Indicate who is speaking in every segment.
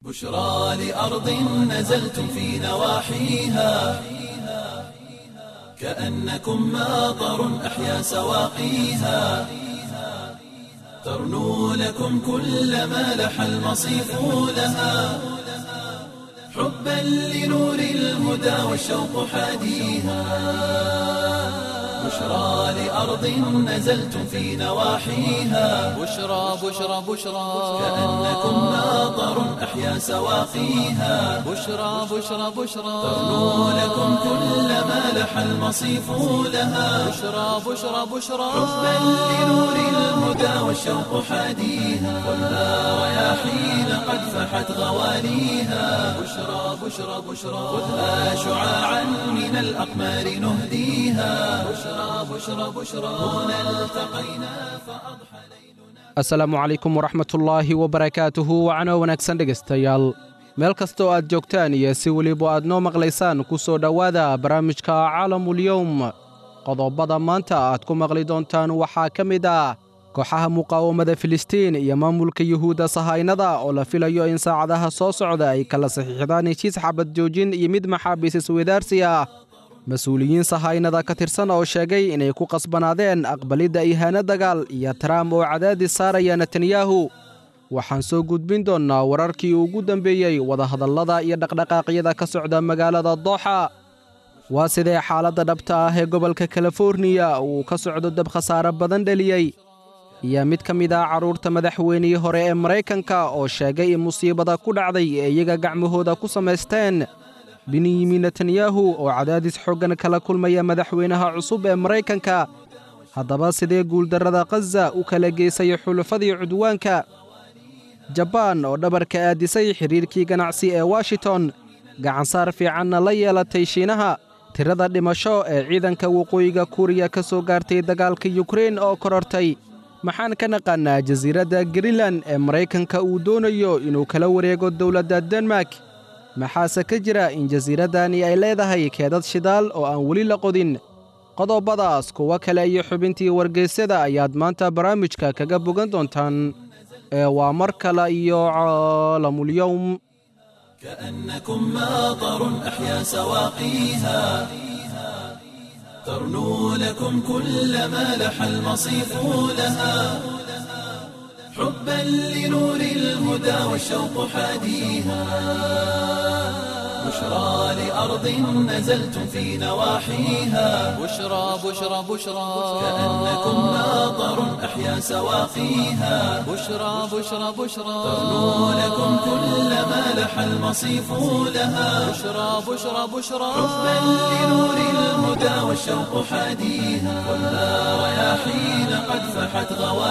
Speaker 1: بشرى لأرض نزلتم في نواحيها كأنكم ماطر أحيا سواقيها ترنو لكم كل ما لح المصيف لها حبا لنور الهدى والشوق حاديها بشرى لأرض نزلتم في نواحيها
Speaker 2: بشرى بشرى بشرى
Speaker 1: كأنكم ماطر أحيا سواقيها
Speaker 2: بشرى بشرى بشرى
Speaker 1: ترنو لكم كل ما لح المصيف لها
Speaker 2: بشرى بشرى بشرى
Speaker 1: حبا لنور الهدى والشوق حاديها والنار رياحين قد فحت غواليها بشرى بشرى بشرى خذها شعاعا من الأقمار نهديها بشرى بشرى بشرى هنا التقينا فأضحى
Speaker 3: asalaamu calaykum waraxmatullaahi wabarakaatuhu wacno wanaagsan dhegaystayaal meel kastoo aad joogtaan iyo si weliba aad noo maqlaysaan ku soo dhowaada barnaamijka caalamulyowm qodobada maanta aad ku maqli doontaan waxaa ka mid ah kooxaha muqaawamada filistiin iyo maamulka yuhuudda sahaynada oo la filayo in saacadaha soo socda ay kala saxiixdaan heshiis xabad joojin iyo mid maxaabiis isweydaarsi ah mas-uuliyiin sahaynada ka tirsan oo sheegay inay ku qasbanaadeen aqbalidda ihaano dagaal iyo taraamp oo cadaadis saaraya netanyahu waxaan soo gudbin doonnaa wararkii ugu dambeeyey wadahadallada iyo dhaqdhaqaaqyada ka socda magaalada dooxa waa sidee xaaladda dhabta ah ee gobolka kaliforniya uu ka socdo dab khasaare badan dheliyey iyo mid ka mid ah carruurta madaxweynihii hore ee maraykanka oo sheegay in musiibada ku dhacday ee iyaga gacmahooda ku samaysteen benyamin netanyahu oo cadaadis xooggan kala kulmaya madaxweynaha cusub ee maraykanka haddaba sidee guuldarrada khaza u kala geysay xulufadii cudwaanka jabaan oo dhabarka aadisay xidhiirkii ganacsi ee washington gacansaar fiicanna la yeelatay shiinaha tirada dhimasho ee ciidanka waqooyiga kuuriya ka soo gaartay dagaalka yukrein oo korortay maxaan ka naqaannaa jasiiradda greenlan ee maraykanka uu doonayo inuu kala wareego dowladda denmark maxaase ka jira in jasiiraddani ay leedahay keedad shidaal oo aan weli la qodin qodobadaas kuwo kale iyo xubintii wargeysyada ayaad maanta barnaamijka kaga bogan doontaan ee waa mar kale iyo caalamulyowm
Speaker 1: كأنكم ماطر أحيا سواقيها ترنو لكم كل ما لح المصيف لها حبا لنور الهدى والشوق حاديها بشرى لأرض نزلتم في نواحيها
Speaker 2: بشرى بشرى بشرى
Speaker 1: كأنكم ماطر أحيا سواقيها
Speaker 2: بشرى بشرى بشرى
Speaker 1: ترنو لكم كل ما لح المصيف لها
Speaker 2: بشرى بشرى بشرى
Speaker 1: حبا لنور الهدى والشوق حاديها والنار رياحين قد فحت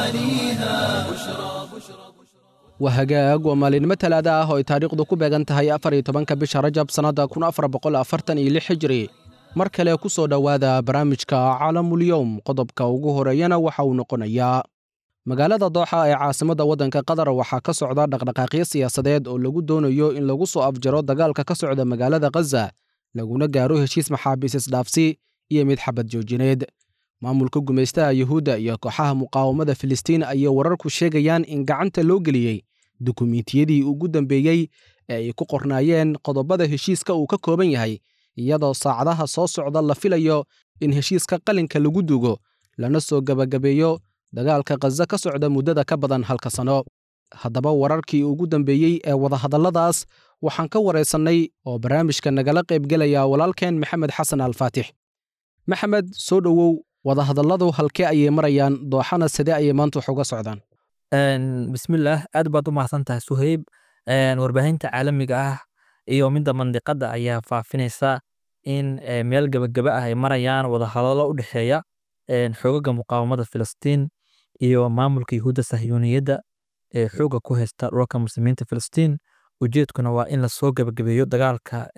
Speaker 1: غواليها بشرى بشرى
Speaker 3: waa hagaag waa maalinimo talaada ah oo ay taariikhdu ku beegan tahay afar iyo tobanka bisha rajab sannadda kun afar boqol afartan iyo lix hijri mar kale ku soo dhowaada barnaamijka caalamulyowm qodobka ugu horeeyana waxa uu noqonayaa magaalada dooxa ee caasimadda waddanka qatar waxaa ka socda dhaqdhaqaaqyo siyaasadeed oo lagu doonayo in lagu soo afjaro dagaalka ka socda magaalada khaza laguna gaaro heshiis maxaabiis isdhaafsi iyo mid xabad joojineed maamulka gumaystaha yuhuudda iyo kooxaha muqaawamada filistiin ayay wararku sheegayaan in gacanta loo geliyey dukumiintiyadii ugu dambeeyey ee ay ku qornaayeen qodobada heshiiska uu ka kooban yahay iyadoo saacadaha soo socda la filayo in heshiiska qalinka lagu dugo lana soo gebagabeeyo dagaalka khaza ka socda muddada ka badan halka sano haddaba wararkii ugu dambeeyey ee wadahadalladaas waxaan ka waraysannay oo barnaamijka nagala qaybgelaya walaalkeen maxamed xasan alfaatix maxamed soo dhowow wadahadalladu halkee ayay marayaan dooxana sidee ayay maanta wax uga socdaan
Speaker 4: bismillaah aad baad u mahadsan tahay suhayb warbaahinta caalamiga ah iyo midda mandiqadda ayaa faafinaysa in meel gebageba ah ay marayaan wadahadallo u dhexeeya xoogaga muqaawamada filistiin iyo maamulka yuhuudda sahyuuniyadda ee xooga ku haysta dhulka muslimiinta filistiin ujeedkuna waa in lasoo gebagabeeyo dagaalka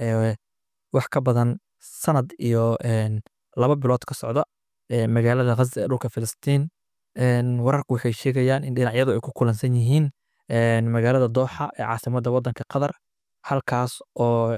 Speaker 4: wax ka badan sanad iyo laba bilood ka socda magaalada khaza ee dhulka filistiin wararku waxay sheegayaan in dhinacyadu ay ku kulansan yihiin magaalada dooxa ee caasimadda waddanka qatar halkaas oo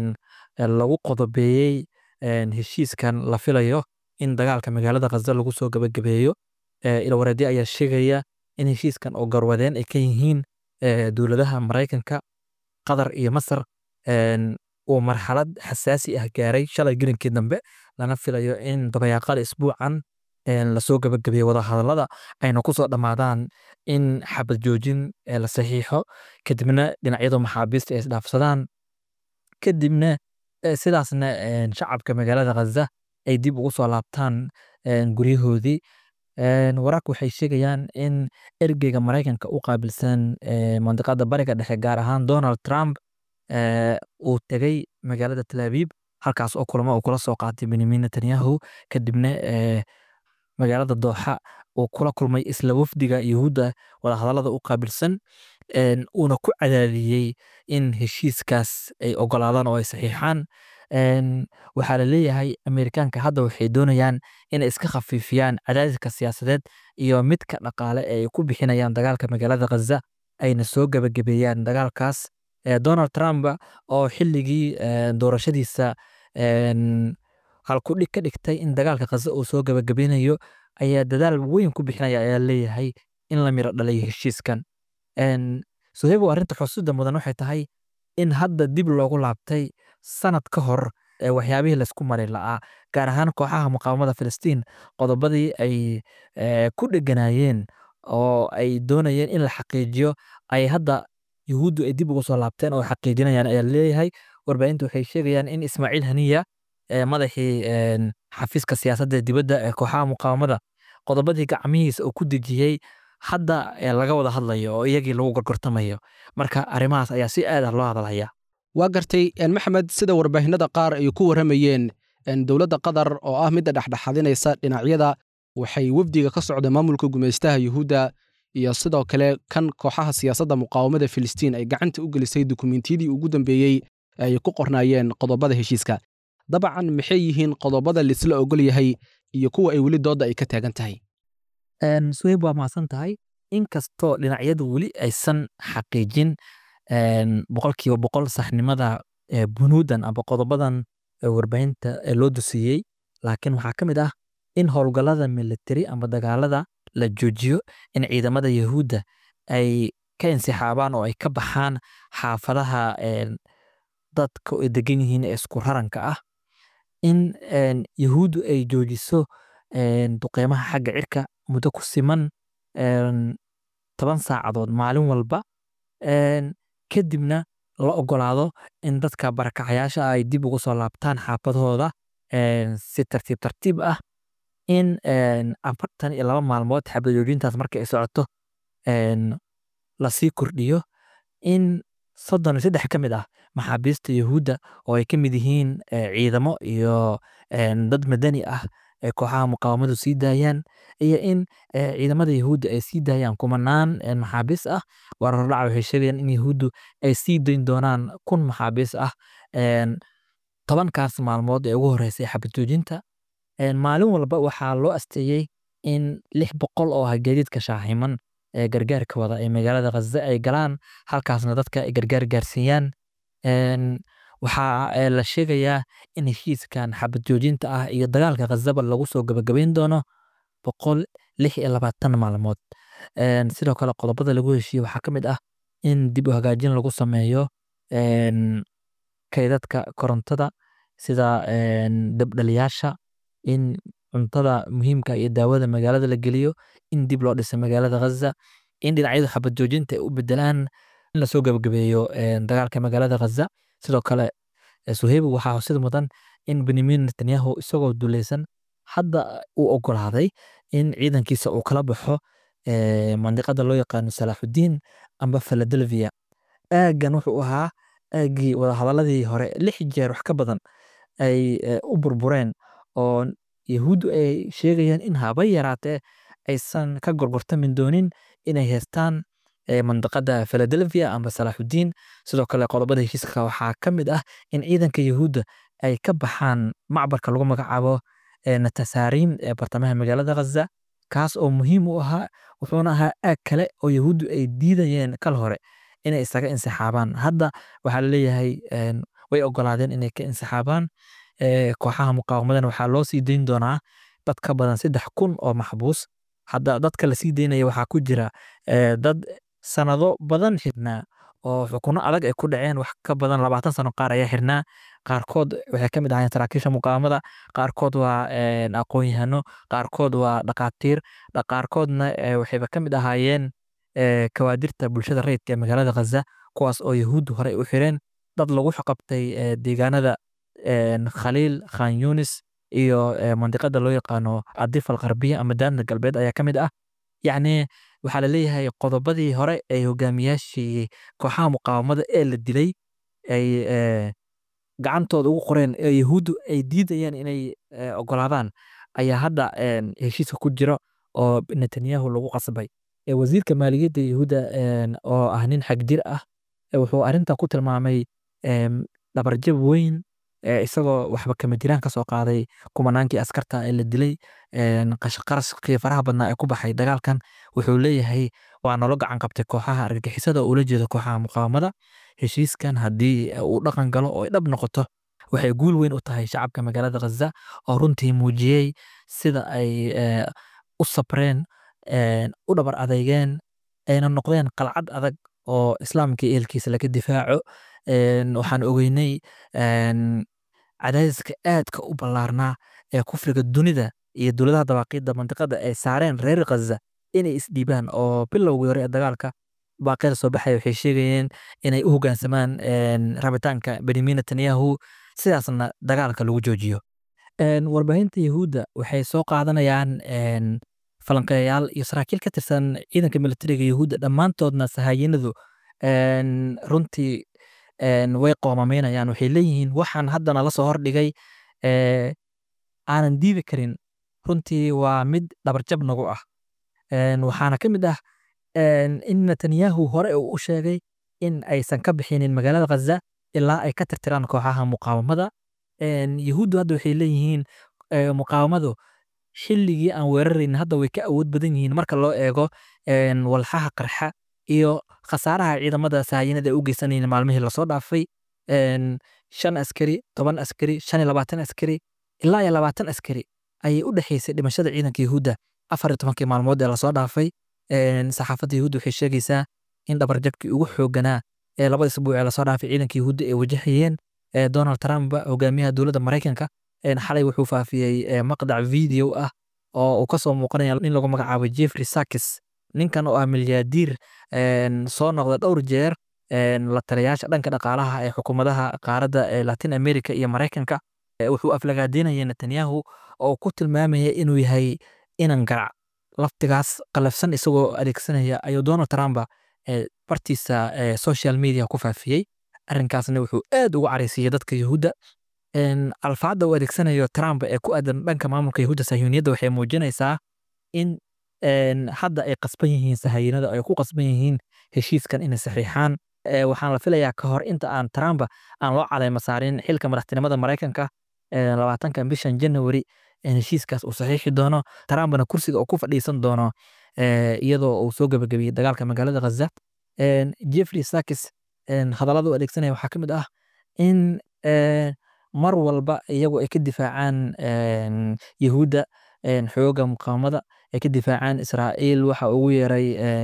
Speaker 4: lagu qodobeeyey heshiiskan la filayo in dagaalka magaalada khaza lagu soo gebagabeeyo ilwareedyo ayaa sheegaya in heshiiskan oo garwadeen ay ka yihiin dowladaha maraykanka qatar iyo masar uu marxalad xasaasi ah gaaray shalay gelinkii dambe lana filayo in dabayaaqada isbuucan lasoo gabagabeeye wadahadalada ayna kusoo dhammaadaan in xabad joojin la saxiixo kadibna dhinacyadu maxaabiista ay isdhaafsadaan kadibna sidaasna shacabka magaalada khaza ay dib ugu soo laabtaan guryahoodii wararka waxay sheegayaan in ergeyga maraykanka u qaabilsan mandiqada bariga dhexe gaar ahaan donald trump uu tegey magaalada talaabiib halkaas oo kulamo uu kula soo qaatay benyamin netanyahu kadibna magaalada dooxa uu kula kulmay isla wafdiga yuhuudda wadahadalada u qaabilsan uuna ku cadaadiyey in heshiiskaas ay ogolaadaan oo ay saxiixaan waxaa la leeyahay amerikaanka hadda waxay doonayaan inay iska khafiifiyaan cadaadiska siyaasadeed iyo midka dhaqaale ee ay ku bixinayaan dagaalka magaalada khaza ayna soo gabagabeeyaan dagaalkaas donald trump oo xilligii doorashadiisa halkudhig ka dhigtay in dagaalka khaza uu soo gabagabeynayo ayaa dadaal weyn ku bixinaya ayaa leeyahay in la miro dhalayo heshiiskan sohebo arrinta xusuuda mudan waxay tahay in hadda dib loogu laabtay sanad ka hor waxyaabihii laysku mari la'aa gaar ahaan kooxaha muqaawamada filistiin qodobadii ay ku dheganaayeen oo ay doonayeen in la xaqiijiyo ay hadda yuhuuddu ay dib ugu soo laabteen oo xaqiijinayaan ayaa leeyahay warbaahinta waxay sheegayaan in ismaaciil haniya madaxii xafiiska siyaasadda dibadda ee kooxaha muqaawamada qodobadii gacmihiisa uu ku dejiyey hadda laga wada hadlayo oo iyagii lagu gorgortamayo marka arrimahaas ayaa si aad ah loo hadalhaya
Speaker 3: waa gartay maxamed sida warbaahinada qaar ay ku warramayeen dowladda qatar oo ah midda dhexdhexadinaysa dhinacyada waxay wefdiga ka socda maamulka gumaystaha yuhuudda iyo sidoo kale kan kooxaha siyaasadda muqaawamada filistiin ay gacanta u gelisay dukumentiyadii ugu dambeeyey ay ku qornaayeen qodobada heshiiska dabcan maxay yihiin qodobada laisla ogol yahay iyo kuwa ay weli doodda ay ka taagan tahay
Speaker 4: suheyb waa mahadsan tahay inkastoo dhinacyadu weli aysan xaqiijin boqolkiiba boqol saxnimada bunuudan aba qodobadan warbaahinta loo dusiyey laakiin waxaa ka mid ah in howlgallada militari ama dagaalada la joojiyo in ciidamada yahuudda ay ka insixaabaan oo ay ka baxaan xaafadaha dadka ay degan yihiin ee isku raranka ah in yahuuddu ay joojiso duqeymaha xagga cirka muddo ku siman toban saacadood maalin walba kadibna la ogolaado in dadka barakacayaasha ay dib ugu soo laabtaan xaafadahooda si tartiib tartiib ah in afartan iyo laba maalmood xabajoojintaas marka ay socoto lasii kordhiyo in soddon iyo saddex ka mid ah maxaabiista yahuudda oo ay ka mid yihiin ciidamo iyo dad madani ah ee kooxaha muqaawamadu sii daayaan iyo in ciidamada yahuudda ay sii daayaan kumanaan maxaabiis ah warardhaca waxay sheegayaan in yahuuddu ay sii dayn doonaan kun maxaabiis ah tobankaas maalmood ee ugu horreysay xabadjoojinta maalin walba waxaa loo asteeyey in lix boqol oo ah gaadiidka shaaximan ee gargaarka wada ee magaalada khaza ay galaan halkaasna dadka ay gargaar gaarsiiyaan waxaa la sheegayaa in heshiiskan xabad joojinta ah iyo dagaalka khazaba lagu soo gabagabayn doono boqol lix iyo labaatan maalmood sidoo kale qodobada lagu heshiiye waxaa ka mid ah in dib u hagaajin lagu sameeyo kaydadka korontada sida dabdhaliyaasha in cuntada muhiimka iyo daawada magaalada la geliyo in dib loo dhisa magaalada khaza in dhinacyadu xabad joojinta ay u bedelaan in lasoo gabagabeeyo dagaalka magaalada khaza sidoo kale suheybu waxaa xusid mudan in benyamin netanyahu isagoo duuleysan hadda uu ogolaaday in ciidankiisa uu kala baxo mandiqada loo yaqaano salaaxudiin amba philadelphia aaggan wuxuu ahaa aaggii wadahadaladii hore lix jeer wax ka badan ay u burbureen oo yahuuddu ay sheegayaan in haba yaraatee aysan ka gorgortamin doonin inay heystaan mandiqada philadelphia amba salaaxudiin sidoo kale qodobada heshiiska waxaa ka mid ah in ciidanka yahuudda ay ka baxaan macbarka lagu magacaabo natasaariim ee bartamaha magaalada khaza kaas oo muhiim u ahaa wuxuuna ahaa aag kale oo yahuuddu ay diidayeen kal hore inay isaga insixaabaan hadda waxaa laleeyahay way ogolaadeen inay ka insixaabaan kooxaha muqaawamadan waxaa loo sii dayn doonaa dad ka badan saddex kun oo maxbuus hadda dadka lasii daynaya waxaa ku jira dad sanado badan xidhnaa oo xukuno adag ay ku dhaceen wax ka badan labaatan sano qaar ayaa xirnaa qaarkood waxay ka mid ahaayeen saraakiisha muqaamada qaarkood waa aqoon-yahano qaarkood waa dhaqaatiir qaarkoodna waxayba ka mid ahaayeen kawaadirta bulshada rayidka ee magaalada khaza kuwaas oo yahuuddu horey u xireen dad lagu qabtay deegaanada khaliil khan yunis iyo mandiqada loo yaqaano adif alqarbiya ama daanta galbeed ayaa ka mid ah yacni waxaa laleeyahay qodobadii hore ee hogaamiyaashii kooxaha muqaawamada ee la dilay ay gacantooda ugu qoreen ee yahuuddu ay diidayeen inay ogolaadaan ayaa hadda heshiiska ku jiro oo netanyahu lagu qasbay wasiirka maaliyadda yahuudda oo ah nin xagjir ah wuxuu arrintan ku tilmaamay dhabarjab weyn isagoo waxba kama jiraan kasoo qaaday kumanaankii askarta ee la dilay qashqaraskii faraha badnaa ee ku baxay dagaalkan wuxuu leeyahay waa nolo gacan qabtay kooxaha argagixisada oo ula jeeda kooxaha muqaawamada heshiiskan haddii uu dhaqan galo oo ay dhab noqoto waxay guul weyn u tahay shacabka magaalada khaza oo runtii muujiyey sida ay u sabreen u dhabar adeygeen ayna noqdeen qalcad adag oo islaamka eelkiisa laga difaaco waxaan ogeynay cadaadiska aadka u ballaarnaa ee kufriga dunida iyo dowladaha dabaaqiidda mandiqada ay saareen reer khaza inay isdhiibaan oo bilowgii hore ee dagaalka baaqyada soo baxaya waxay sheegayeen inay u hoggaansamaan rabitaanka benyamin netanyahu sidaasna dagaalka lagu joojiyo warbaahinta yahuudda waxay soo qaadanayaan falanqeeyayaal iyo saraakiil ka tirsan ciidanka militariga yahuudda dhammaantoodna sahaayinadu runtii way qoomamaynayaan waxay leeyihiin waxaan haddana la soo hordhigay aanan diidi karin runtii waa mid dhabarjab nagu ah waxaana ka mid ah in netanyahu hore uu u sheegay in aysan ka bixinin magaalada khaza ilaa ay ka tirtiraan kooxaha muqaawamada yahuuddu hadda waxay leeyihiin muqaawamadu xilligii aan weerarayn hadda way ka awood badan yihiin marka loo eego walxaha qarxa iyo khasaaraha ciidamada sahayanada ay u geysanayeen maalmihii lasoo dhaafay shan askari toban askari shan iyo labaatan askari ilaa iyo labaatan askari ayay u dhexaysay dhimashada ciidanka yahuudda afar iyo tobankii maalmood ee lasoo dhaafay saxaafadda yahuudda waxay sheegaysaa in dhabarjabkii ugu xooganaa ee labada isbuuc ee lasoo dhaafay ciidanka yahuudda ay wajahayeen donald trump hogaamiyaha dowladda maraykanka xalay wuxuu faafiyey maqdac video ah oo uu kasoo muuqanaya nin lagu magacaabo jeffrey sakis ninkan oo ah milyaadiir soo noqda dhowr jeer la taliyaasha dhanka dhaqaalaha ee xukuumadaha qaaradda ee latin america iyo maraykanka wuxuu aflagaadeynaya netanyahu oo ku tilmaamaya inuu yahay inan garac laftigaas qalafsan isagoo adeegsanaya ayuu donald trump bartiisa social media ku faafiyey arrinkaasna wuxuu aad ugu caraysiiyey dadka yahuudda alfaadda uu adeegsanayo trump ee ku aadan dhanka maamulka yahuudda sahiyuuniyadda waxay muujinaysaa in hadda ay qasban yihiin sahayinada ay ku qasban yihiin heshiiskan inay saxiixaan waxaan la filayaa ka hor inta aan trump aan loo caleyma saarin xilka madaxtinimada maraykanka labaatanka bishan january heshiiskaas uu saxiixi doono trumpna kursiga uu ku fadhiisan doono iyadoo uu soo gabagabiyey dagaalka magaalada khaza jeffrey sakis hadallada u adeegsanaya waxaa ka mid ah in mar walba iyagu ay ka difaacaan yahuudda xooga muqaamada ay ka difaacaan israa'iil waxa ugu yeeray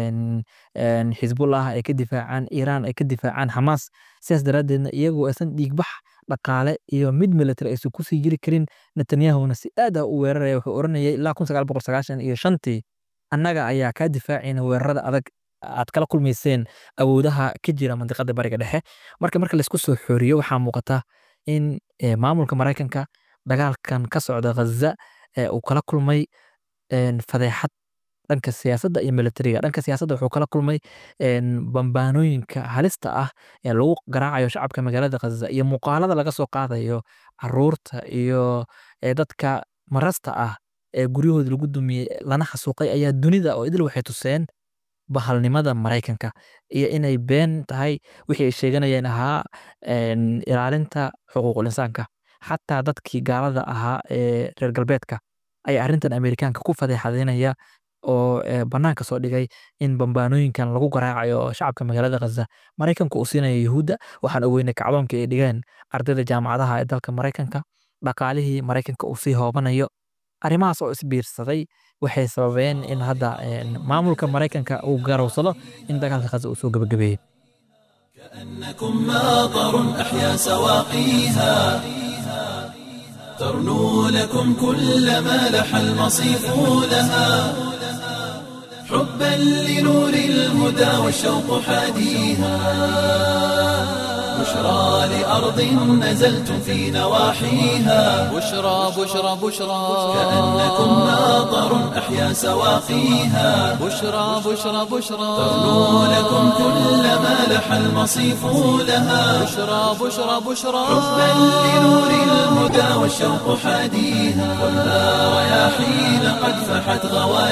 Speaker 4: xisbullah ay ka difaacaan iiraan ay ka difaacaan xamaas sidaas daraaddeedna iyagu aysan dhiigbax dhaqaale iyo mid military aysan kusii jiri karin netanyahuna si aad ah u weeraraya wuxuu oranayay ilaa kun sagaal boqol sagaashan iyo shantii annaga ayaa kaa difaacayna weerarada adag aad kala kulmayseen awoodaha ka jira mandiqada bariga dhexe marka marka laysku soo xooriyo waxaa muuqata in maamulka maraykanka dagaalkan ka socda khaza uu kala kulmay fadeexad dhanka siyaasadda iyo militariga dhanka siyaasadda wuxuu kala kulmay bambaanooyinka halista ah ee lagu garaacayo shacabka magaalada khaza iyo muuqaalada laga soo qaadayo caruurta iyo dadka marasta ah ee guryahooda lagu dumiyey lana xasuuqay ayaa dunida oo idil waxay tuseen bahalnimada maraykanka iyo inay been tahay wixii ay sheeganayeen ahaa ilaalinta xuquuqul insaanka xataa dadkii gaalada ahaa ee reer galbeedka ayaa arrintan amerikaanka ku fadeexadeynaya oo bannaanka soo dhigay in bambaanooyinkan lagu garaacayo shacabka magaalada khaza maraykanku uu siinayo yuhuudda waxaan ogeynay kacdoonka ay dhigeen ardayda jaamacadaha ee dalka maraykanka dhaqaalihii maraykanka uu sii hoobanayo arrimahaas oo isbiirsaday waxay sababeen in hadda maamulka maraykanka uu garowsado in dagaalka khaza uu soo gabagabeeyey
Speaker 1: كأنكم ماطر أحيا سواقيها ترنو لكم كل ما لح المصيف لها حبا لنور الهدى والشوق حاديها بشرى لأرض نزلتم في نواحيها
Speaker 2: بشرى بشرى بشرى
Speaker 1: كأنكم ماطر أحيا سواقيها
Speaker 2: بشرى بشرى بشرى
Speaker 1: ترنو لكم كل ما لح المصيف لها
Speaker 2: بشرى بشرى بشرى
Speaker 1: حبا لنور الهدى والشوق حاديها خذها رياحين قد فحت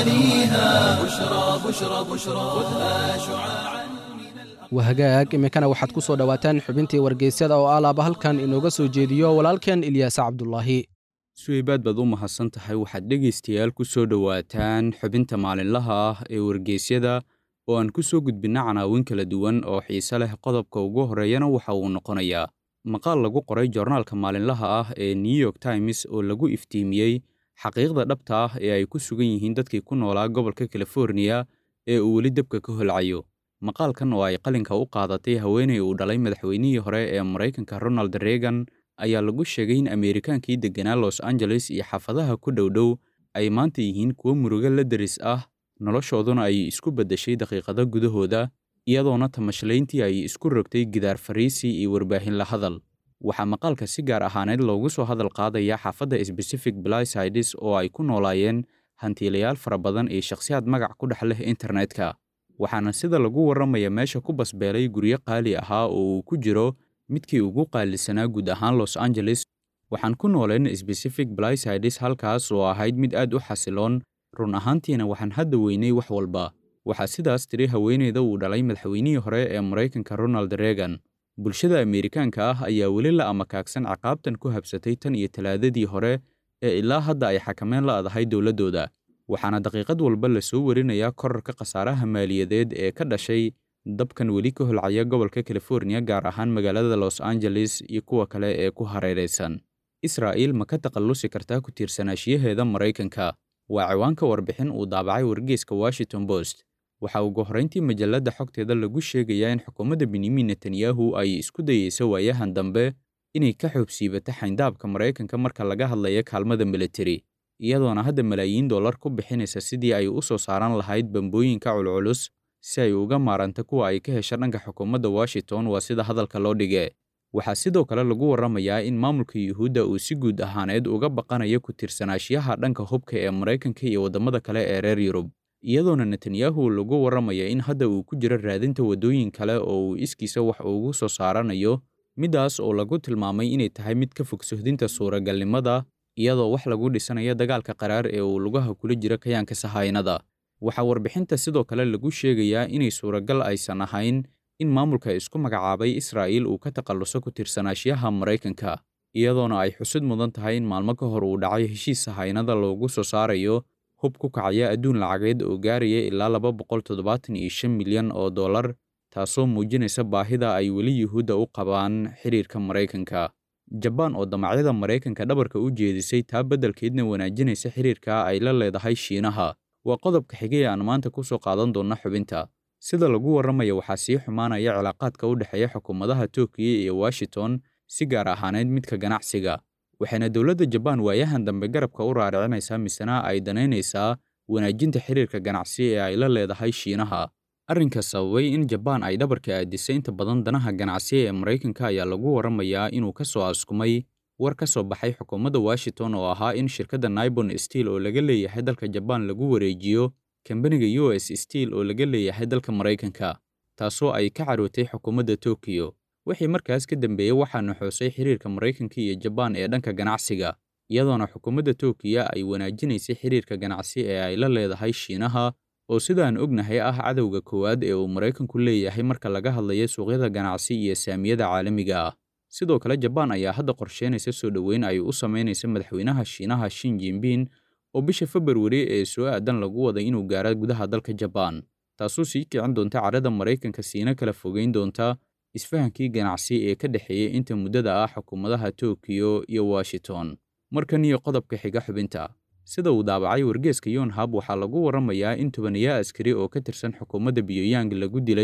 Speaker 1: غواليها بشرى بشرى بشرى خذها شعاعا
Speaker 3: wahagaag iminkana waxaad ku soo dhowaataan xubintii wargeysyada oo alaaba halkan inooga soo jeediyo walaalkeen ilyaas cabdulaahi
Speaker 5: suweybaad baad u mahadsan tahay waxaad dhegaystayaal ku soo dhowaataan xubinta maalinlaha ah ee wargeysyada oo aan ku soo gudbinna canaawin kala duwan oo xiise leh qodobka ugu horreeyana waxa uu noqonayaa maqaal lagu qoray joornaalka maalinlaha ah ee new york times oo lagu iftiimiyey xaqiiqda dhabta ah ee ay ku sugan yihiin dadkii ku noolaa gobolka californiya ee uu weli debka ka holcayo maqaalkan oo ay qalinka u qaadatay haweeney uu dhalay madaxweynihii hore ee maraykanka ronald reagan ayaa lagu sheegay in ameerikaankii degganaa los angeles iyo xaafadaha ku dhowdhow ay maanta yihiin kuwo murugo la deris ah noloshooduna ay isku beddeshay daqiiqado gudahooda iyadoona tamashlayntii ay isku rogtay gidaar fariisi iyo warbaahin la hadal waxaa maqaalka si gaar ahaaneed loogu soo hadal qaadaya xaafadda specific blysides oo ay ku noolaayeen hantiilayaal fara badan iyo shakhsiyaad magac ku dhex leh internetka waxaana sida lagu warramaya meesha ku basbeelay guryo qaali ahaa oo uu ku jiro midkii ugu qaalisanaa guud ahaan los angeles waxaan ku nooleen specific blysides halkaas oo ahayd mid aad u xasiloon run ahaantiina waxaan hadda weynay wax walba waxaa sidaas tiri haweeneyda uu dhalay madaxweynihii hore ee maraykanka ronald reagan bulshada ameerikaanka ah ayaa weli la amakaagsan ciqaabtan ku habsatay tan iyo talaadadii hore ee ilaa hadda ay xakameen la adahay dowladdooda waxaana daqiiqad walba la soo warinayaa korarka khasaaraha maaliyadeed ee ka dhashay dabkan weli ka holcaya gobolka californiya gaar ahaan magaalada los angeles iyo kuwa kale ee ku hareeraysan israa'iil ma ka takhallusi kartaa ku tiirsanaashiyaheeda maraykanka waa ciwaanka warbixin uu daabacay wargeyska washington post waxaa ugu horrayntii majalladda xogteeda lagu sheegayaa in xukuumadda benyamin netanyahu ay isku dayeyso waayahan dambe inay ka xoobsiibato xayndaabka maraykanka marka laga hadlayo kaalmada militari iyadoona hadda malaayiin dollar ku bixinaysa sidii ay u soo saaran lahayd bambooyinka culculus si ay uga maaranta kuwa ay ka hesha dhanka xukuumadda washington waa sida hadalka loo dhige waxaa sidoo kale lagu warramayaa in maamulka yuhuudda uu si guud ahaaneed uga baqanayo ku tiirsanaashiyaha dhanka hubka ee maraykanka iyo waddamada kale ee reer yurub iyadoona netanyahu lagu warramaya in hadda uu ku jiro raadinta waddooyin kale oo uu iskiisa wax ugu soo saaranayo middaas oo lagu tilmaamay inay tahay mid ka fog sohdinta suuragalnimada iyadoo wax lagu dhisanayo dagaalka qaraar ee uu lugaha kula jiro kayaanka sahaynada waxaa warbixinta sidoo kale lagu sheegayaa inay suuragal aysan ahayn in maamulka isku magacaabay israa'iil uu ka takhalluso ku tiirsanaashiyaha maraykanka iyadoona ay xusid mudan tahay in maalmo ka hor uu dhacay heshiis sahaynada loogu soo saarayo hub ku kacaya adduun lacageed oo gaaraya ilaa laba boqol toddobaatan iyo shan milyan oo dollar taasoo muujinaysa baahida ay weli yuhuudda u qabaan xidhiirka maraykanka jabaan oo damacyada maraykanka dhabarka u jeedisay taa beddelkeedna wanaajinaysa xidhiirka ay la leedahay shiinaha waa qodobka xigay aan maanta ku soo qaadan doonna xubinta sida lagu warramaya waxaa sii xumaanaya cilaaqaadka u dhexeeya xukuumadaha tookiya iyo washington si gaar ahaaneyd midka ganacsiga waxayna dowladda jabaan waayahan dambe garabka u raaricinaysaa misena ay danaynaysaa wanaajinta xiriirka ganacsi ee ay la leedahay shiinaha arrinka sababay in jabaan ay dhabarka aadisay inta badan danaha ganacsi ee maraykanka ayaa lagu warramayaa inuu ka soo askumay war ka soo baxay xukuumadda washington oo ahaa in shirkadda naibon steel oo laga leeyahay dalka jabaan lagu wareejiyo kambaniga u s steel oo laga leeyahay dalka maraykanka taasoo ay ka carootay xukuumadda tokiyo wixii markaas ka dambeeyey waxaa naxoosay xiriirka maraykanka iyo jabaan ee dhanka ganacsiga iyadoona xukuumadda tokiya ay wanaajinaysay xiriirka ganacsi ee ay la leedahay shiinaha oo sidaan ognahay ah cadowga koowaad ee uu maraykanku leeyahay marka laga hadlayo suuqyada ganacsi iyo saamiyada caalamiga ah sidoo kale jabaan ayaa hadda qorsheynaysa soo dhoweyn ay u samaynaysa madaxweynaha shiinaha shin jinbin oo bisha februari ee soo aadan lagu waday inuu gaaro gudaha dalka jabaan taasoo sii kicin doonta cadhada maraykanka siina kala fogeyn doonta isfahankii ganacsi ee ka dhexeeyey inta muddada ah xukuumadaha tokiyo iyo washington markan iyo qodobka xiga xubinta sida uu daabacay wargeeska yonhab waxaa lagu warramayaa in tobanayaa askari oo ka tirsan xukuumadda biyooyang lagu dilay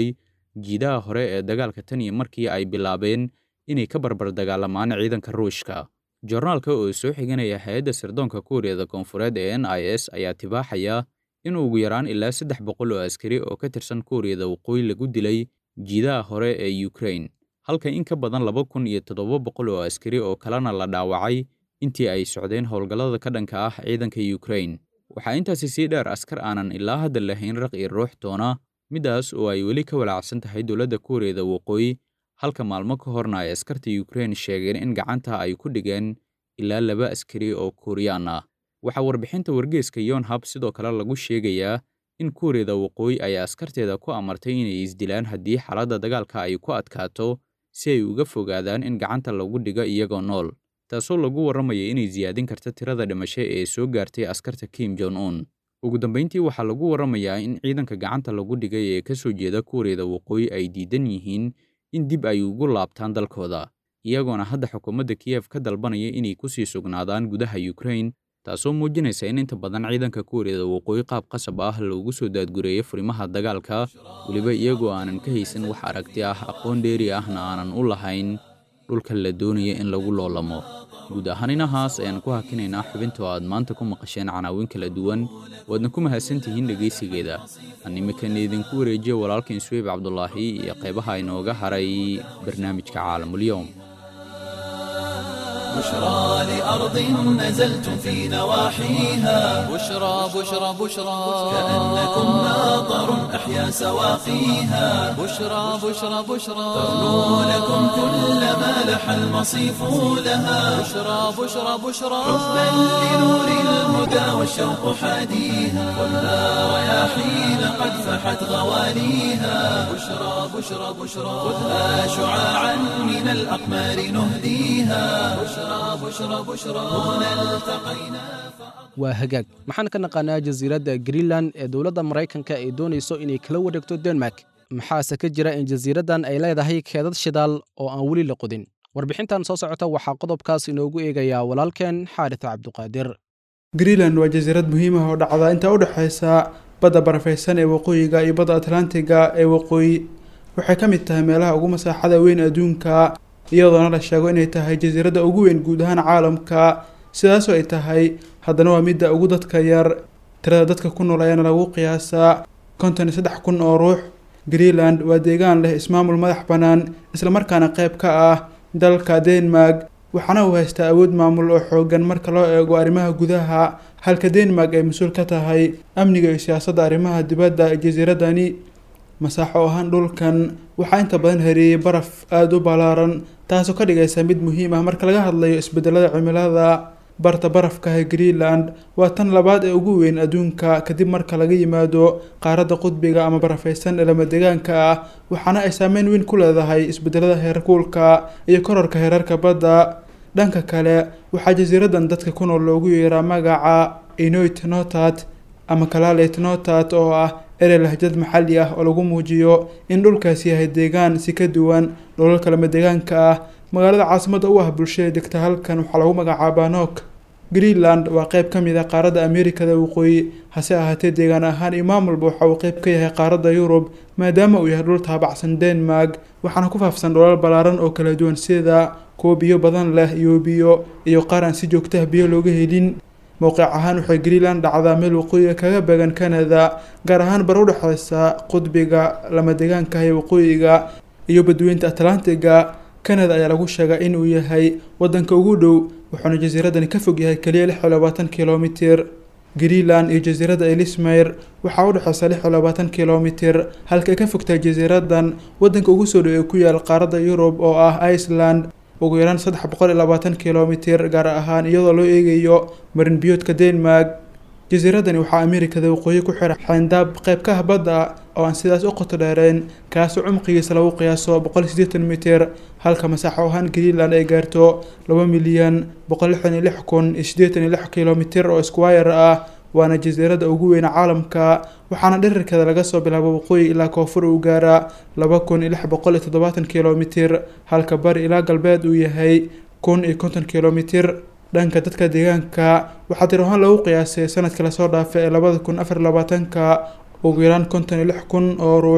Speaker 5: jiidaha hore ee dagaalka tan iyo markii ay bilaabeen inay ka barbar dagaalamaan ciidanka ruushka jornaalka oo soo xiganaya hay-adda sirdoonka kuuriyada koonfureed ee n i s ayaa tibaaxaya in ugu yaraan ilaa saddex boqol oo askari oo ka tirsan kuuriyada waqooyi lagu dilay jiidaha hore ee ukrain halka in ka badan laba kun iyo toddoba boqol oo askari oo kalena la dhaawacay intii ay socdeen howlgallada ka dhanka ah ciidanka ukrain waxaa intaasi sii dheer askar aanan ilaa hadda lahayn raq iyo ruux toona middaas oo ay weli ka walaacsan tahay dowladda kuuriyada waqooyi halka maalmo ka horna ay askarta ukrain sheegeen in gacanta ay ku dhigeen ilaa laba askari oo kuuriyaan ah waxaa warbixinta wargeeska yonhab sidoo kale lagu sheegayaa in kuuriyada waqooyi ay askarteeda ku amartay inay isdilaan haddii xaaladda dagaalka ay ku adkaato si ay uga fogaadaan in gacanta lagu dhigo iyagoo nool taasoo lagu warramaya inay siyaadin karta tirada dhimasho ee soo gaartay askarta kim jon un ugu dambayntii waxaa lagu warramayaa in ciidanka gacanta lagu dhigay ee ka soo jeeda kuuriyada waqooyi ay diidan yihiin in dib ay ugu laabtaan dalkooda iyagoona hadda xukuumadda kiyef ka dalbanaya inay ku sii sugnaadaan gudaha ukrain taasoo muujinaysa in inta badan ciidanka kuuriyada waqooyi qaab qasab ah loogu soo daadgureeyo furimaha dagaalka weliba iyagoo aanan ka haysan wax aragti ah aqoon dheeri ahna aanan u lahayn dhulka la doonaya in lagu loolamo guud ahaan inahaas ayaan ku hakinaynaa xubinta oo aad maanta ku maqasheen canaawin kala duwan waadna ku mahadsantihiin dhegaysigeeda aan iminkana idinku wareejiya walaalkiin suweyb cabdulaahi iyo qaybaha inooga haray barnaamijka caalamulyoom
Speaker 1: بشرى لأرض نزلتم في نواحيها
Speaker 2: بشرى بشرى بشرى
Speaker 1: كأنكم ناظر أحيا سواقيها
Speaker 2: بشرى بشرى بشرى
Speaker 1: تغنو لكم كل ما لح المصيف لها
Speaker 2: بشرى بشرى بشرى
Speaker 1: حبا لنور الهدى والشوق حاديها ولا رياحين قد فحت غواليها بشرى بشرى بشرى خذها شعاعا من الأقمار نهديها بشرى بشرى بشرى هنا التقينا
Speaker 3: waa hagaag maxaan ka naqaanaa jasiiradda greenland ee dowladda maraykanka ay doonayso inay kala wareegto denmark maxaase ka jira in jasiiraddan ay leedahay keedad shidaal oo aan weli la qodin warbixintan soo socota waxaa qodobkaas inoogu eegayaa walaalkeen xaaris cabduqaadir
Speaker 6: greenland waa jasiirad muhiim ah oo dhacda inta u dhexaysa badda barafaysan ee waqooyiga iyo badda atlantiga ee waqooyi waxay ka mid tahay meelaha ugu masaaxada weyn adduunka iyadoona la sheego inay tahay jasiiradda ugu weyn guud ahaan caalamka sidaasoo ay tahay haddana waa midda ugu dadka yar tirada dadka ku nool ayaana lagu qiyaasaa konton iyo saddex kun oo ruux greenland waa deegaan leh ismaamul madax bannaan islamarkaana qayb ka ah dalka denmark waxaana uu haystaa awood maamul oo xoogan marka loo eego arrimaha gudaha halka denmark ay mas-uul ka tahay amniga iyo siyaasadda arrimaha dibadda ee jasiiradani masaaxo ahaan dhulkan waxaa inta badan hareeyey baraf aada u ballaaran taasoo ka dhigaysa mid muhiim ah marka laga hadlayo isbedelada cimilada barta barafka ee greenland waa tan labaad ee ugu weyn adduunka kadib marka laga yimaado qaaradda qudbiga ama barafaysan ee lamadegaanka ah waxaana ay saameyn weyn ku leedahay isbedelada heerkuulka iyo kororka heerarka badda dhanka kale waxaa jasiiradan dadka ku nool loogu yeeraa magaca inoit notat ama kalalet notat oo ah erey lahjad maxalli ah oo lagu muujiyo in dhulkaasi yahay deegaan si ka duwan dholalka lamadegaanka ah magaalada caasimadda u ah bulshada degta halkan waxaa lagu magacaabaa nok greenland waa qeyb ka mid ah qaaradda ameerikada waqooyi hase ahaatee deegaan ahaan iyo maamulba waxa uu qeyb ka yahay qaaradda yurub maadaama uu yahay dhul taabacsan denmark waxaana ku faafsan dholal ballaaran oo kala duwan sida kuwo biyo badan leh iyo biyo iyo qaar aan si joogtaha biyo looga helin mowqic ahaan waxay greenland dhacdaa meel waqooyiga kaga beegan canada gaar ahaan bar u dhexeysa qudbiga lamadegaanka ee waqooyiga iyo badweynta atlantiga canada ayaa lagu sheegaa in uu yahay wadanka ugu dhow wuxuuna jasiiradani ka fog yahay keliya lix iyo labaatan kilomitir greenland iyo jasiiradda elismeyr waxaa u dhexeysa lix iyo labaatan kilomitir halka ay ka fogtahay jasiiradan wadanka ugu soo dhow ee ku yaal qaaradda yurub oo ah iceland ugu yaraan saddex boqol iyo labaatan kilomitir gaar ahaan iyadoo loo eegayo marin biyoodka denmark jasiiradani waxaa ameerikada waqooyi ku xira xayndaab qayb ka ah badda oo aan sidaas u qoto dheereen kaasoo cumqigiisa lagu qiyaaso boqol iyo siddeetan mitir halka masaaxo ahaan greenland ay gaarto laba milyan boqol lixdan iyo lix kun iyo siddeetan iyo lix kilomitir oo squire ah waana jasiiradda ugu weyn caalamka waxaana dhirirkeeda laga soo bilaabo waqooyi ilaa koonfur uu gaaraa laba kun iyo lix boqol iyo toddobaatan kilomitir halka bari ilaa galbeed uu yahay kun iyo konton kilomitir dhanka dadka deegaanka waxaa tir ahaan lagu qiyaasay sanadkii lasoo dhaafay ee labada kun afar labaatanka ugu yaraan konton iyo lix kun oo ruux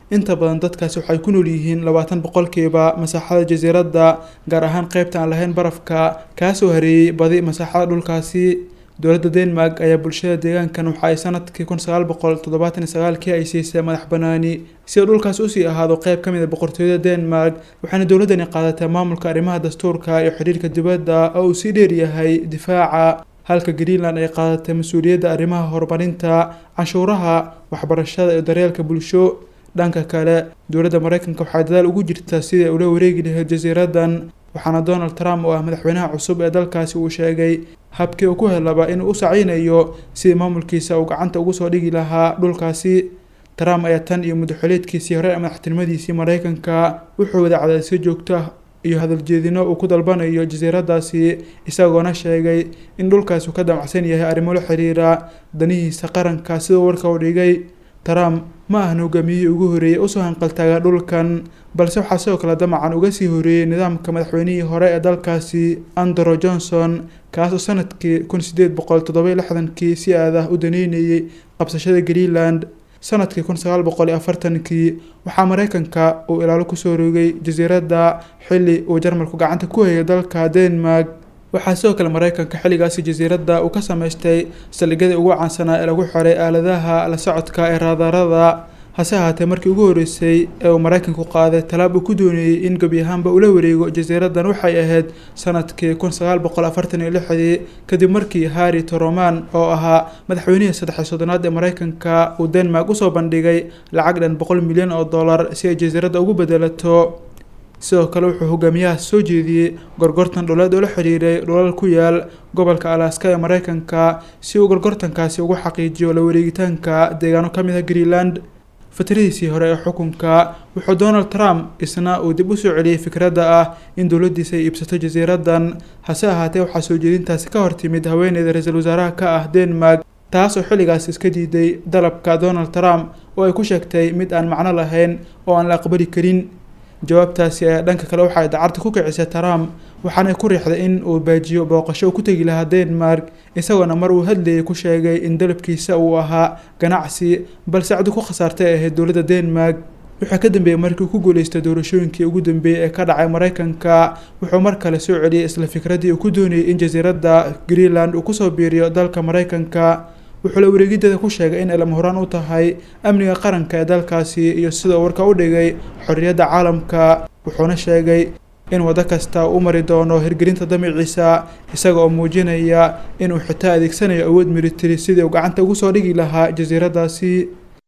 Speaker 6: inta badan dadkaasi waxay ku nool yihiin labaatan boqolkiiba masaaxada jasiiradda gaar ahaan qaybta aan lahayn barafka kaasoo hareeyey badi masaaxada dhulkaasi dowladda denmark ayaa bulshada deegaankan waxa ay sanadkii kun sagaal boqol toddobaatan iyo sagaalkii ay siisay madax banaani si uu dhulkaas usii ahaado qeyb ka mid a boqortooyada denmark waxaana dowladdani qaadatay maamulka arrimaha dastuurka iyo xidhiirka dibadda oo uu sii dheeryahay difaaca halka greenland ay qaadatay mas-uuliyadda arrimaha horumarinta canshuuraha waxbarashada iyo daryeelka bulsho dhanka kale dowladda mareykanka waxay dadaal ugu jirtaa sidii ay ula wareegi lahayd jasiiradan waxaana donald trump oo ah madaxweynaha cusub ee dalkaasi uu sheegay habkii uu ku helaba inuu u saciynayo sidii maamulkiisa uu gacanta ugu soo dhigi lahaa dhulkaasi trump ayaa tan iyo muddaxuleedkiisii hore ee madaxtinimadiisii mareykanka wuxuu wada cadaadisyo joogto ah iyo hadaljeedino uu ku dalbanayo jasiiradaasi isagoona sheegay in dhulkaasi uu ka damacsan yahay arrimo la xiriira danihiisa qaranka siduu warka u dhigay trump ma ahan hogaamiyihii ugu horreeyey usoo hanqaltaaga dhulkan balse waxaa sidoo kale damacan uga sii horeeyey nidaamka madaxweynihii hore ee dalkaasi andrew johnson kaasoo sanadkii kun sideed boqol toddoba lixdankii si aad ah u daneynayay qabsashada greenland sanadkii kun sagaal boqol iyo afartankii waxaa mareykanka uu ilaalo kusoo rogay jasiiradda xilli uu jarmalku gacanta ku hayay dalka denmark waxaa sidoo kale mareykanka xilligaasi jasiiradda uu ka sameystay saldhigyadii ugu caansanaa ee lagu xiray aaladaha la socodka ee raadarada hase ahaatee markii ugu horreysay ee uu mareykanku qaaday talaab uu ku doonayey in gebi ahaanba ula wareego jasiiraddan waxay ahayd sanadkii kun sagaal boqol afartan iyo lixdii kadib markii harry toroman oo ahaa madaxweynihii saddex soddonaad ee mareykanka uu denmark usoo bandhigay lacag dhan boqol milyan oo dollar si ay jasiiradda ugu bedelato sidoo kale wuxuu hogaamiyahaas soo jeediyey gorgortan dhuleed oo la xiriiray dhulal ku yaal gobolka alaska ee mareykanka si uu gorgortankaasi ugu xaqiijiyo la wareegitaanka deegaano ka mid ah greenland fatradiisii hore ee xukunka wuxuu donald trump isna uu dib u soo celiyey fikradda ah in dowladdiisa ay iibsato jasiiraddan hase ahaatee waxaa soo jeedintaasi ka hor timid haweeneyda ra-iisul wasaaraha ka ah denmark taas oo xilligaas iska diiday dalabka donald trump oo ay ku sheegtay mid aan macno lahayn oo aan la aqbali karin jawaabtaasi ayaa dhanka kale waxay dacarta ku kicisay trump waxaana ku riixday in uu baajiyo booqasho uu ku tegi lahaa denmark isagoona mar uu hadlayay ku sheegay in dalabkiisa uu ahaa ganacsi balse cadu ku khasaartay ay ahayd dowladda denmark wuxuu ka dambeeyey markii uu ku guuleystay doorashooyinkii ugu dambeeyey ee ka dhacay mareykanka wuxuu mar kale soo celiyey isla fikraddii uu ku doonayay in jasiiradda greenland uu kusoo biiriyo dalka mareykanka wuxuu la wareegideeda ku sheegay in ay lama horaan u tahay amniga qaranka ee dalkaasi iyo sida uu warka u dhigay xorriyadda caalamka wuxuuna sheegay in waddo kasta uu u mari doono hirgelinta damiciisa isaga oo muujinaya inuu xitaa adeegsanayo awood militari sidii uu gacanta ugu soo dhigi lahaa jasiiraddaasi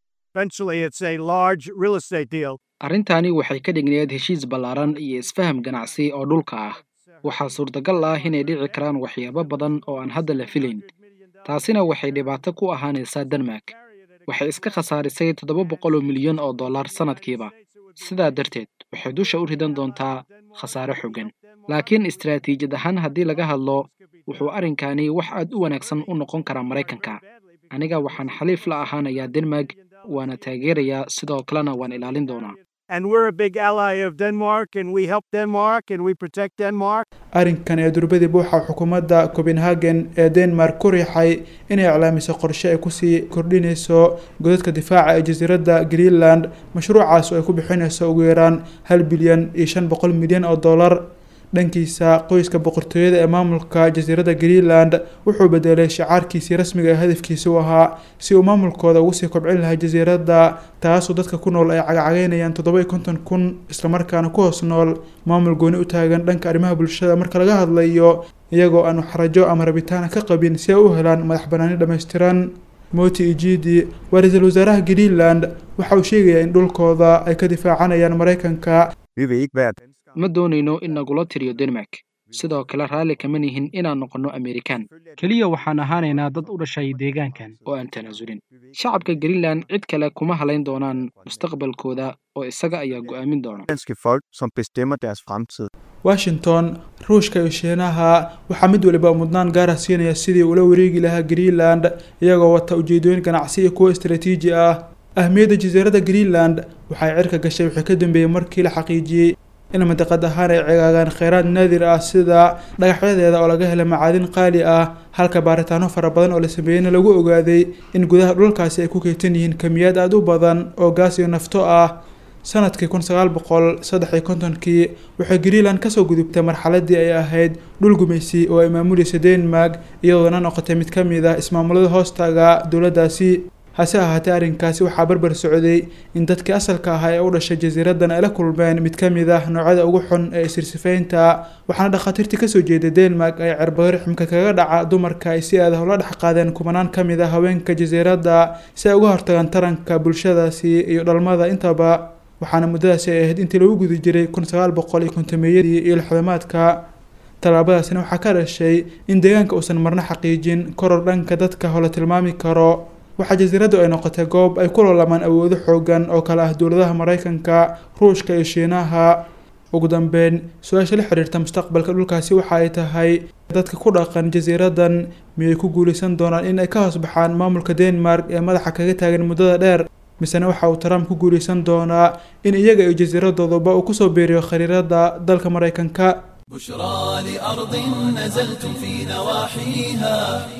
Speaker 3: arrintani waxay ka dhigneed heshiis ballaaran iyo isfaham ganacsi oo dhulka ah waxaa suurtagal ah inay dhici karaan waxyaabo badan oo aan hadda la filayn taasina waxay dhibaato ku ahaanaysaa denmark waxay iska khasaarisay toddoba boqol oo milyan oo dollar sannadkiiba sidaa darteed waxay dusha u ridan doontaa khasaare xogan laakiin istaraatiijiyad ahaan haddii laga hadlo wuxuu arrinkani wax aad u wanaagsan u noqon karaa maraykanka aniga waxaan xaliif la ahaanayaa denmark waana taageerayaa sidoo kalena waan ilaalin doonaa
Speaker 6: arrinkan ee durbadii buuxa xukuumadda copenhagen ee denmark ku riixay inay iclaamiso qorshe ay kusii kordhinayso godadka difaaca ee jasiiradda greenland mashruucaas oo ay ku bixinayso ugu yaraan hal bilyan iyo shan boqol milyan oo dollar dhankiisa qoyska boqortooyada ee maamulka jasiiradda greenland wuxuu bedelay shicaarkiisii rasmiga ee hadafkiisa u ahaa si uu maamulkooda ugu sii kobcin lahaa jasiiradda taasoo dadka ku nool ay cagacagaynayaan toddoba iyo konton kun islamarkaana ku hoos nool maamul gooni u taagan dhanka arrimaha bulshada marka laga hadlayo iyagoo aan waxrajo ama rabitaana ka qabin si ay u helaan madax banaani dhammaystiran moti ijidi waa ra-iisul wasaaraha greenland waxa uu sheegayaa in dhulkooda ay ka difaacanayaan maraykanka
Speaker 3: ma doonayno in nagula tiriyo denmark sidoo kale raalli kama nihin inaan noqonno amerikan
Speaker 7: keliya waxaan ahaanaynaa dad u dhashay deegaankan
Speaker 3: oo aan tanaasulin shacabka greenland cid kale kuma halayn doonaan mustaqbalkooda oo isaga ayaa go'aamin doona
Speaker 6: washington ruushka iyo shiinaha waxaa mid waliba mudnaan gaara siinaya sidii ula wareegi lahaa greenland iyagoo wata ujeedooyin ganacsi iyo kuwo istaraatiiji ah ahmiyadda jasiiradda greenland waxay cirka gashay wixii ka dambeeyey markii la xaqiijiyey in mandiqad ahaan ay cegaagaan kheyraad naadir ah sida dhagaxyadeeda oo laga helay macaadin qaali ah halka baaritaano fara badan oo la sameeyeyna lagu ogaaday in gudaha dhulkaasi ay ku keytan yihiin kamiyaad aada u badan oo gaas iyo nafto ah sanadkii kun sagaal boqol saddex iyo kontonkii waxay greenland kasoo gudubtay marxaladii ay ahayd dhul gumaysi oo ay maamulaysa denmark iyadoona noqotay mid ka mid ah ismaamulada hoostaga dowladdaasi hase ahaatee arrinkaasi waxaa barbar socday in dadkii asalka ahaa ee u dhashay jasiiradan ay la kulmeen mid ka mid ah noocyada ugu xun ee isirsifaynta waxaana dhakhaatiirtii kasoo jeeday denmark ay cirbado rixmka kaga dhaca dumarka ay si adah ula dhex qaadeen kumanaan ka mid ah haweenka jasiiradda si ay uga hortagaan taranka bulshadaasi iyo dhalmada intaba waxaana muddadaasi ay ahayd intii lagu guda jiray kun sagaal boqol iyo kontomeyadii iyo lixdamaadka tallaabadaasina waxaa ka dhashay in deegaanka uusan marna xaqiijin koror dhanka dadka hole tilmaami karo waxaa jasiiraddu ay noqotay goob ay ku loolamaan awoodo xoogan oo kale ah dowladaha maraykanka ruushka iyo shiinaha ugu dambeyn su-aasha la xiriirta mustaqbalka dhulkaasi waxa ay tahay dadka ku dhaqan jasiiradan miyay ku guuleysan doonaan in ay ka hoos baxaan maamulka denmark ee madaxa kaga taagan muddada dheer misena waxa uu trump ku guuleysan doonaa in iyaga iyo jasiiradooduba uu kusoo biiriyo khariirada dalka maraykanka
Speaker 1: بشرى لأرض نزلتم في نواحيها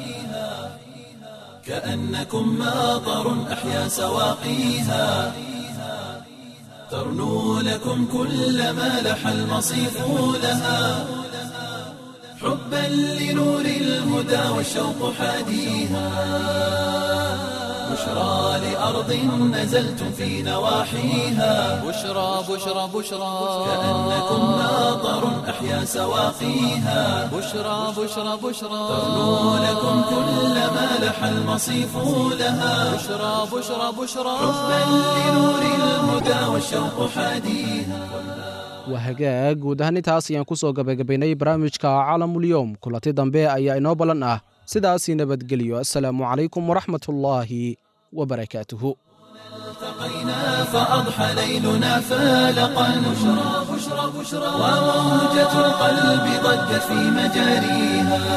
Speaker 1: كأنكم ماطر أحيا سواقيها ترنو لكم كل ما لح المصيف لها حبا لنور الهدى والشوق حاديها بشرى لأرض نزلتم في نواحيها
Speaker 2: بشرى بشرى بشرى
Speaker 1: كأنكم ماطر أحيا سواقيها
Speaker 2: بشرى بشرى بشرى
Speaker 1: ترنو لكم كل ما لح المصيف لها
Speaker 2: بشرى بشرى بشرى
Speaker 1: حبا لنور الهدى والشوق حاديها
Speaker 3: waa hagaag guud ahaan intaas ayaan ku soo gabagabaynay barnaamijka caalamulyoom kulanti dambe ayaa inoo ballan ah sidaasii nabadgeliyo assalaamu calaykum waraxmatullaahi wabarakaatuhu
Speaker 1: التقينا فأضحى ليلنا فالقا بشرى بشرى بشرى وموجة القلب ضجت في مجاريها